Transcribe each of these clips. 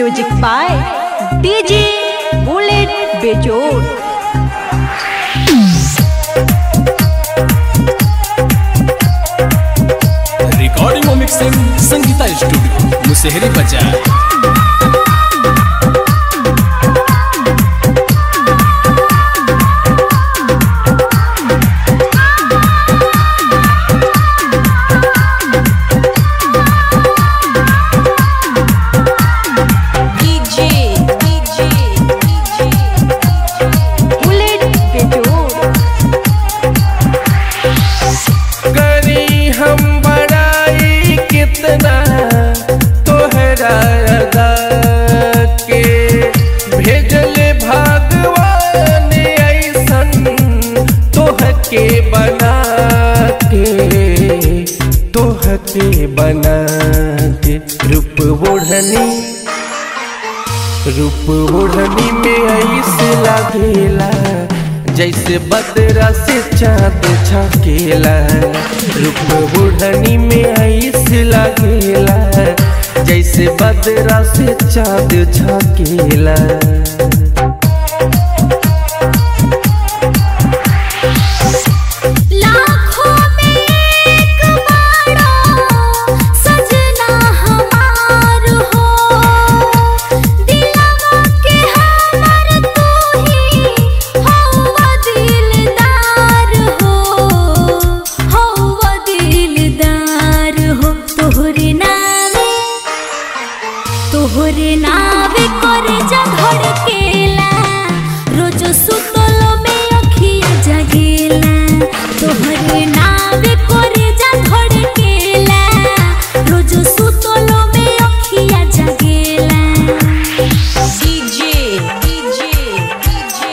music by DJ Bullet Bejod recording और mixing Sangeeta studio Musehri बाजार DJ DJ DJ Bullet बेजोड़ करी हम बड़ाई कितना तोहरा अदा के भेजल भगवान ऐसन तोहके बना के तोहके बना के रूप ओढ़नी रूप ओढ़नी में ऐसे लागेला जैसे बदरा से चाँद छकेला रूप ओढ़नी में ऐसे लागेला जैसे बदरा से चाँद छकेला लाखों में एक बारो सजना हमार हो दिलवा के हमर तू ही हौवा दिलदार हो हौवा दिलदार हो तोहरे नामे तोहरे नावे करे जा धड़केला रोज सुतलो में अखिया जगेला तोहरे नावे करे जा धड़केला रोज सुतलो में अखिया जगेला DJ DJ DJ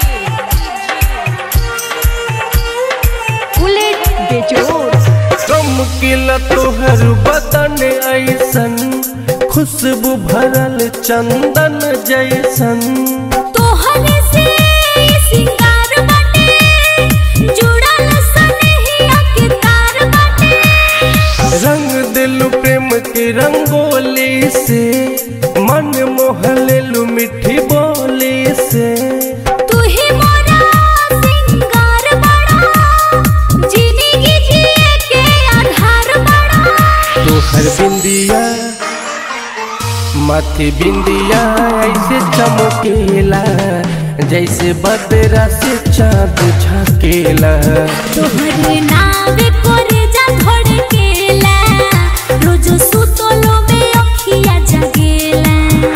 Bullet Bejod चमकिला तोहर बदन ऐसन खुशबू भरल चंदन जैसन तोहरे से सिंगार बाटे जुड़ल सनहिया के तार बाटे रंग दिलु प्रेम के रंगोली से मन मोहलेलु मिठी बोली से तू ही मोरा सिंगार बड़ा जिंदगी जिए के आधार बड़ा तोहर बिंदिया माथे बिंदिया ऐसे चमकेला जैसे बदरा से चाँद झकेला तोहरे नावे करे जा धड़केला रोज सुतलो में अखिया जगेला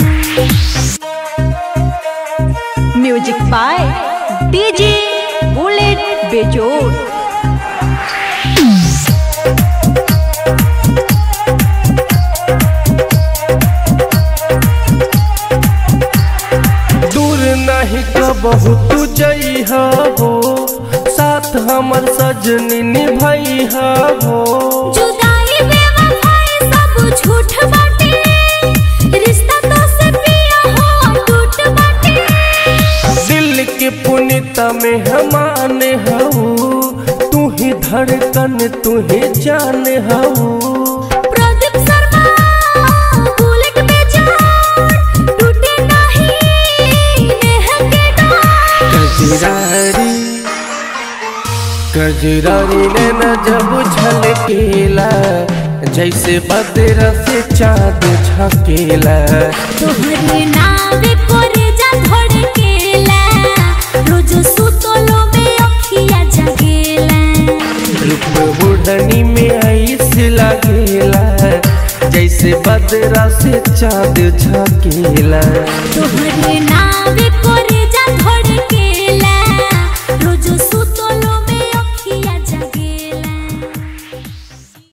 music by DJ Bullet Bejod दूर नहीं कबहू तू जइहा हो साथ हमर सजनी निभइहा हो जुदाई बेवफाई सब झूठ बाटे रिश्ता तो से पिया हो टूट बाटे दिल के पुनिता में हमाने हऊ तू ही धड़कन तू ही जान हऊ प्रदीप शर्मा बुलेट में जान टूटे नहीं नेह के डार कजरारी कजरारी ने न जब झलकेला जैसे बदरा से चाँद झकेला तोहरे नावे करे जा धड़केला रोज सुतलो में अखिया जगेला रूप बुढ़नी में ऐसे लागेला जैसे बदरा से चाँद झकेला तोहरे नावे करे